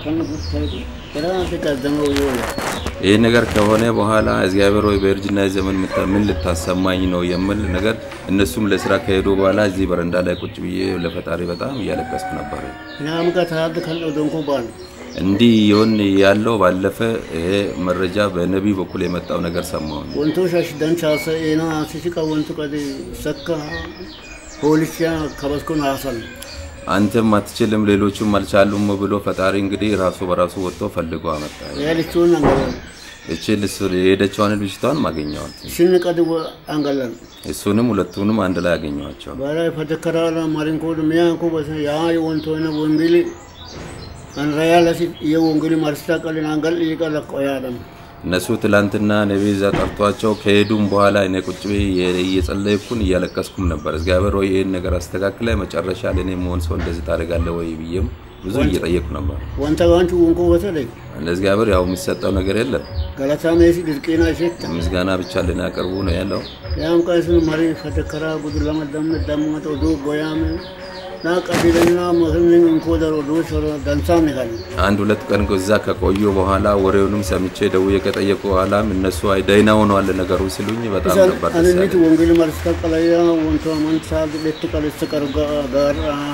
ተራ ተቀደመው ይወላ ይህ ነገር ከሆነ በኋላ እግዚአብሔር ወይ በእርጅና ዘመን ምታ- ምን ልታሰማኝ ነው የምል ነገር እነሱም ለስራ ከሄዱ በኋላ እዚህ በረንዳ ላይ ቁጭ ብዬ ለፈጣሪ በጣም እያለቀስኩ ነበር። ናም ከታድ ከል ደንኮ ባል እንዲህ ይሆን ያለው ባለፈ ይሄ መረጃ በነቢይ በኩል የመጣው ነገር ሰማሁኝ። ወንቶ ሻሽ ደንቻሰ ኤና ሲሲቃ ወንቶ ቀደ ሰካ ፖሊሲያ ከበስኩን ሀሰን አንተም አትችልም ሌሎቹም አልቻሉም ብሎ ፈጣሪ እንግዲህ ራሱ በራሱ ወጥቶ ፈልጎ አመጣ። ያልቹን አንገላል እቺ ልስ የሄደችዋን ልጅቷን ማገኘዋት ሽን ቀድ አንገላል እሱንም ሁለቱንም አንድ ላይ አገኘዋቸው። ባላይ ፈተከራላ ማሪንኮ ሚያንኮ በሰ ያ ወንቶ ነ ወንጌል አንራያ ለሲ የወንጌል ማርስታ ቀልን አንገል ይቀለ ቆያለም እነሱ ትላንትና ነቢይ እዛ ጠርቷቸው ከሄዱም በኋላ እኔ ቁጭ ብዬ እየጸለይኩን እያለቀስኩም ነበር። እግዚአብሔር ወይ ይህን ነገር አስተካክለ መጨረሻ ለእኔ መሆን ሰው እንደዚህ ታደርጋለህ ወይ ብዬም ብዙ እየጠየቁ ነበር። ወንተ ዋንቹ ወንኮ በተለይ ለእግዚአብሔር ያው የሚሰጠው ነገር የለም፣ ገለታ ሜሲ ድርቂና ሸት ምስጋና ብቻ ልናቀርቡ ነው ያለው። ያም ቀስን መሪ ፈተከራ ጉድ ለመደም ደምመቶ ዶ ጎያም ና ቀቢለና መህልን እንኮ ደሮ ዶ ሾሮ ደንሳም ይላል አንድ ሁለት ቀን እዛ ከቆዩ በኋላ ወሬውንም ሰምቼ ደውዬ ከጠየቁ በኋላም እነሱ አይ ደህና ሆነዋል ነገሩ ሲሉኝ በጣም ነበር ደስ አንኒት ያለኝ። ወንጌል ማርስታ ቀለያ ወንቶ መንሳ ለት ቀለስ ቀርጋ ጋር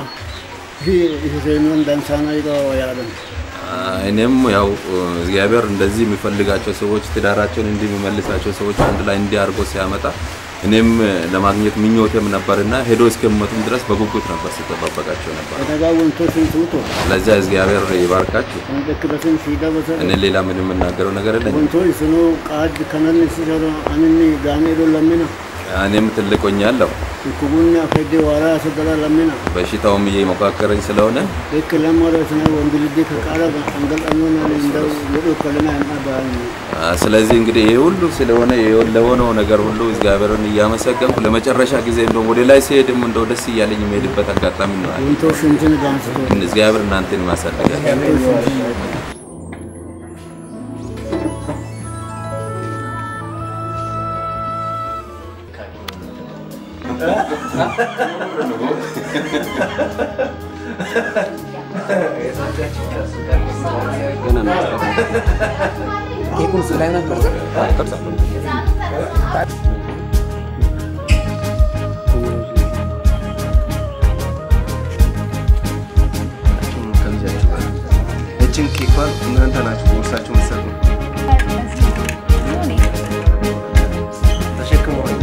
ይሄንን ደንሳና ይጋ ያለም እኔም ያው እግዚአብሔር እንደዚህ የሚፈልጋቸው ሰዎች ትዳራቸውን እንዲህ የሚመልሳቸው ሰዎች አንድ ላይ እንዲህ አድርጎ ሲያመጣ እኔም ለማግኘት ምኞቴም ነበርና ሄዶ እስከሚመጡም ድረስ በጉጉት ነበር ሲጠባበቃቸው ነበር። ከነጋ ወንቶችን ትውቶ ለዚያ እግዚአብሔር ይባርካችሁ። እንደክበትን ሲዳበሰ እኔ ሌላ ምንም የምናገረው ነገር የለኝም። ወንቶች ስኑ ቃድ ከነን ሲሰሩ አንኒ ጋኔ ዶ ለሚና እኔም ትልቅ ሆኛለሁ። ኩቡና ፈዴ ዋራ ሰገራ ለሚና በሽታውም እየሞካከረኝ ስለሆነ ልክ ለሞረ ስነ ወንድ ልጅ ከቃለ አንገልጠኞና እንደው ወዶ ከለና ያባል አ፣ ስለዚህ እንግዲህ ይሄ ሁሉ ስለሆነ ይሄ- ለሆነው ነገር ሁሉ እግዚአብሔርን እያመሰገንኩ ለመጨረሻ ጊዜ እንደውም ወደ ላይ ሲሄድም እንደው ደስ እያለኝ የሚሄድበት አጋጣሚ ነው ያለ። ወንቶች እንትን ጋንስቶ እግዚአብሔር እናንተን ማሳደጋል። እችን ኬኳን እናንተ ናችሁ ቦርሳችሁ መሰሉ ተሸክመዋል።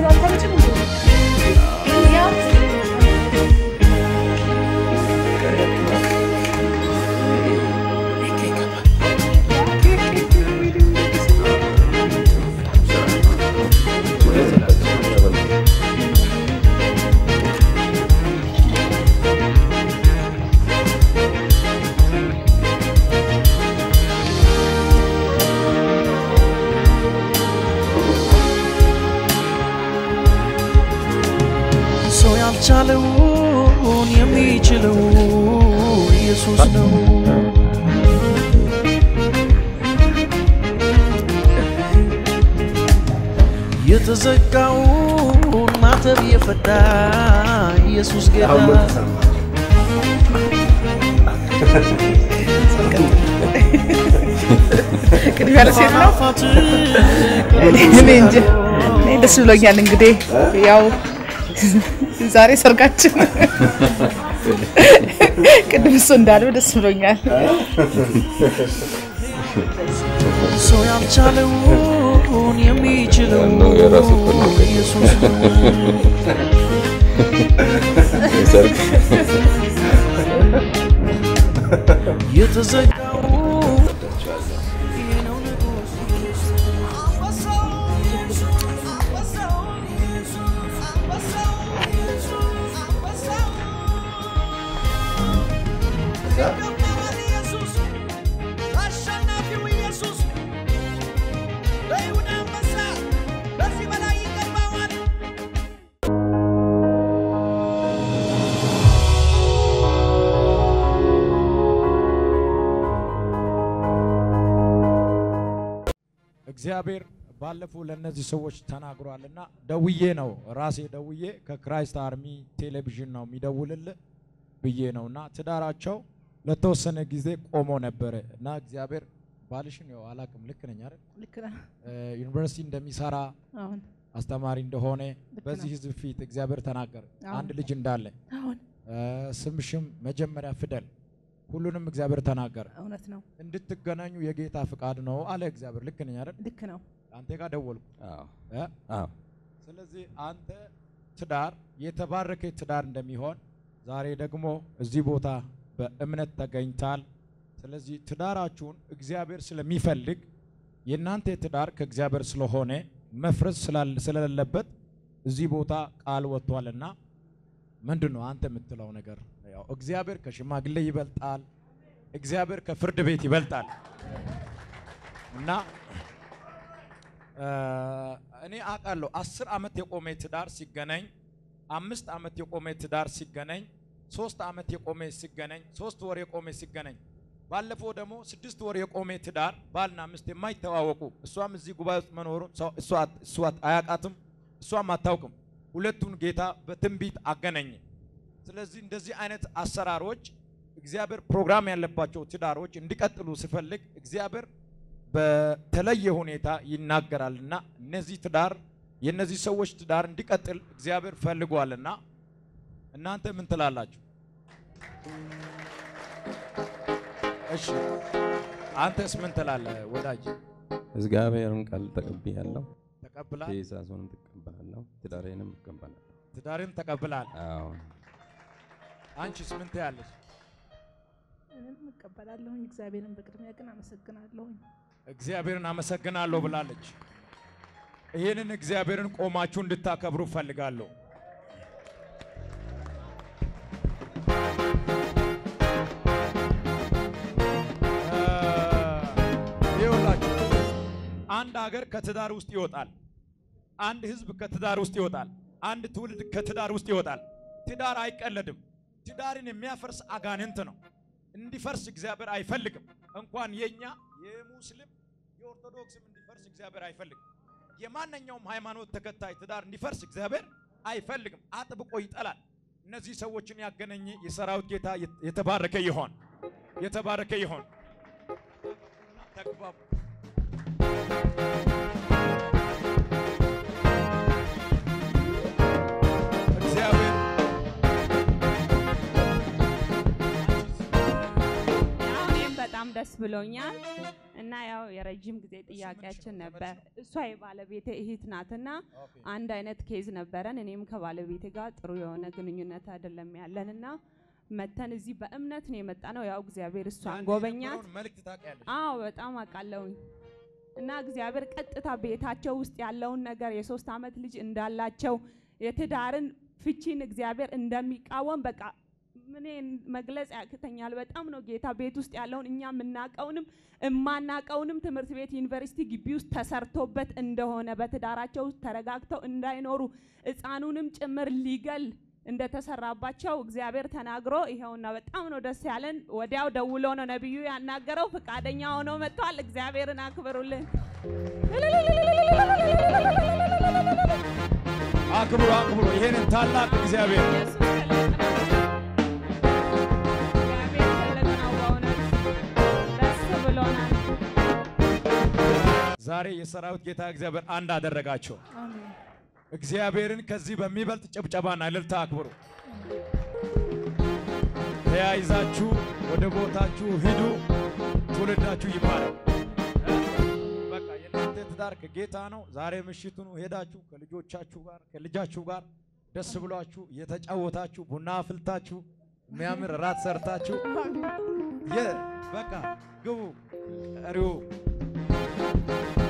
ሰው ያልቻለውን የሚችለው ኢየሱስ ነው። የተዘጋውን ማተብ የፈታ ኢየሱስ ጌታ ቅድሚያ ለሴት ነው። አፋት እኔ እንጂ እኔ ደስ ብሎኛል። እንግዲህ ያው ዛሬ ሰርጋችን ቅድም እሱ እንዳለው ደስ ብሎኛል። ሰው ያልቻለውን የሚችለው ነው የራሱ እኮ ነው። ኢየሱስ ነው። የሰርግ የተዘጋውን እግዚአብሔር ባለፈው ለእነዚህ ሰዎች ተናግሯልና ደውዬ ነው ራሴ ደውዬ ከክራይስት አርሚ ቴሌቪዥን ነው የሚደውልልህ ብዬ ነው እና ትዳራቸው ለተወሰነ ጊዜ ቆሞ ነበረ እና እግዚአብሔር ባልሽን ያው አላቅም ልክ ነኝ አይደል ልክ ነህ። እ፣ ዩኒቨርሲቲ እንደሚሰራ አሁን አስተማሪ እንደሆነ ልክ በዚህ ነው። ህዝብ ፊት እግዚአብሔር ተናገረ አሁን አንድ ልጅ እንዳለ አሁን እ፣ ስምሽም መጀመሪያ ፊደል ሁሉንም እግዚአብሔር ተናገረ እውነት ነው። እንድትገናኙ የጌታ ፍቃድ ነው አለ እግዚአብሔር ልክ ነኝ አይደል ልክ ነው። አንተ ጋር ደወልኩ አዎ እ? አዎ ስለዚህ አንተ ትዳር የተባረከ ትዳር እንደሚሆን ዛሬ ደግሞ እዚህ ቦታ በእምነት ተገኝታል። ስለዚህ ትዳራችሁን እግዚአብሔር ስለሚፈልግ የእናንተ ትዳር ከእግዚአብሔር ስለሆነ መፍረስ ስላል- ስለሌለበት እዚህ ቦታ ቃል ወጥቷልና ምንድን ነው አንተ የምትለው ነገር? ያው እግዚአብሔር ከሽማግሌ ይበልጣል፣ እግዚአብሔር ከፍርድ ቤት ይበልጣል እና እ፣ እኔ አውቃለሁ አስር ዓመት የቆመ ትዳር ሲገናኝ አምስት ዓመት የቆመ ትዳር ሲገናኝ ሶስት ዓመት የቆመ ሲገናኝ ሶስት ወር የቆመ ሲገናኝ ባለፈው ደግሞ ስድስት ወር የቆመ ትዳር ባልና ሚስት የማይተዋወቁ እሷም እዚህ ጉባኤ ውስጥ መኖሩን ሰው- እሷ እሷ አያውቃትም እሷም አታውቅም። ሁለቱን ጌታ በትንቢት አገናኘ። ስለዚህ እንደዚህ አይነት አሰራሮች እግዚአብሔር ፕሮግራም ያለባቸው ትዳሮች እንዲቀጥሉ ሲፈልግ እግዚአብሔር በተለየ ሁኔታ ይናገራልና እነዚህ ትዳር የእነዚህ ሰዎች ትዳር እንዲቀጥል እግዚአብሔር ፈልጓልና እናንተ ምን ትላላችሁ? እሺ አንተስ ምን ትላለህ ወዳጅ? እግዚአብሔርን ቃል ተቀብያለሁ። ተቀብላል። ትእዛዙንም ትቀበላለሁ፣ ትዳሬንም እቀበላለሁ። ትዳርን ተቀብላል። አዎ አንቺስ ምን ትያለሽ? እኔም እቀበላለሁኝ። እግዚአብሔርን በቅድሚያ ግን አመሰግናለሁኝ። እግዚአብሔርን አመሰግናለሁ ብላለች። ይህንን እግዚአብሔርን ቆማችሁ እንድታከብሩ እፈልጋለሁ። እ፣ ይኸውላችሁ አንድ ሀገር ከትዳር ውስጥ ይወጣል። አንድ ህዝብ ከትዳር ውስጥ ይወጣል። አንድ ትውልድ ከትዳር ውስጥ ይወጣል። ትዳር አይቀለድም። ትዳርን የሚያፈርስ አጋንንት ነው። እንዲፈርስ እግዚአብሔር አይፈልግም። እንኳን የኛ የሙስሊም የኦርቶዶክስም እንዲፈርስ እግዚአብሔር አይፈልግም። የማንኛውም ሃይማኖት ተከታይ ትዳር እንዲፈርስ እግዚአብሔር አይፈልግም፣ አጥብቆ ይጠላል። እነዚህ ሰዎችን ያገናኘ የሰራዊት ጌታ የተባረከ ይሆን፣ የተባረከ ይሆን። ተግባቡ። እግዚአብሔር ያው እኔም በጣም ደስ ብሎኛል እና ያው የረጅም ጊዜ ጥያቄያችን ነበር። እሷ የባለቤቴ እህት ናትና አንድ አይነት ኬዝ ነበረን። እኔም ከባለቤቴ ጋር ጥሩ የሆነ ግንኙነት አይደለም ያለን እና መተን እዚህ በእምነት ነው የመጣ ነው። ያው እግዚአብሔር እሷን ጎበኛት። የነበረውን መልእክት ታውቂያለሽ። አዎ በጣም አውቃለሁኝ። እና እግዚአብሔር ቀጥታ ቤታቸው ውስጥ ያለውን ነገር የሶስት ዓመት ልጅ እንዳላቸው የትዳርን ፍቺን እግዚአብሔር እንደሚቃወም በቃ ምን መግለጽ ያቅተኛል። በጣም ነው ጌታ ቤት ውስጥ ያለውን እኛ የምናቀውንም እማናቀውንም ትምህርት ቤት ዩኒቨርሲቲ ግቢ ውስጥ ተሰርቶበት እንደሆነ በትዳራቸው ውስጥ ተረጋግተው እንዳይኖሩ ሕፃኑንም ጭምር ሊገል እንደተሰራባቸው እግዚአብሔር ተናግሮ ይኸውና በጣም ነው ደስ ያለን። ወዲያው ደውሎ ነው ነቢዩ ያናገረው። ፈቃደኛ ሆኖ መጥቷል። እግዚአብሔርን አክብሩልን። አክብሩ አክብሩ ይሄንን ታላቅ እግዚአብሔር ኢየሱስ ትልቅ ነው። እግዚአብሔር ትልቅ ነው በእውነት ደስ ብሎናል። ዛሬ የሰራዊት ጌታ እግዚአብሔር አንድ አደረጋቸው። አሜን። እግዚአብሔርን ከዚህ በሚበልጥ ጭብጨባና እልልታ አክብሩ። ተያይዛችሁ ወደ ቦታችሁ ሂዱ። ትውልዳችሁ ይባረክ። በቃ የእናንተ ትዳር ከጌታ ነው። ዛሬ ምሽቱን ሄዳችሁ ከልጆቻችሁ ጋር ከልጃችሁ ጋር ደስ ብሏችሁ እየተጫወታችሁ ቡና አፍልታችሁ የሚያምር ራት ሰርታችሁ የ በቃ ግቡ ቀሪው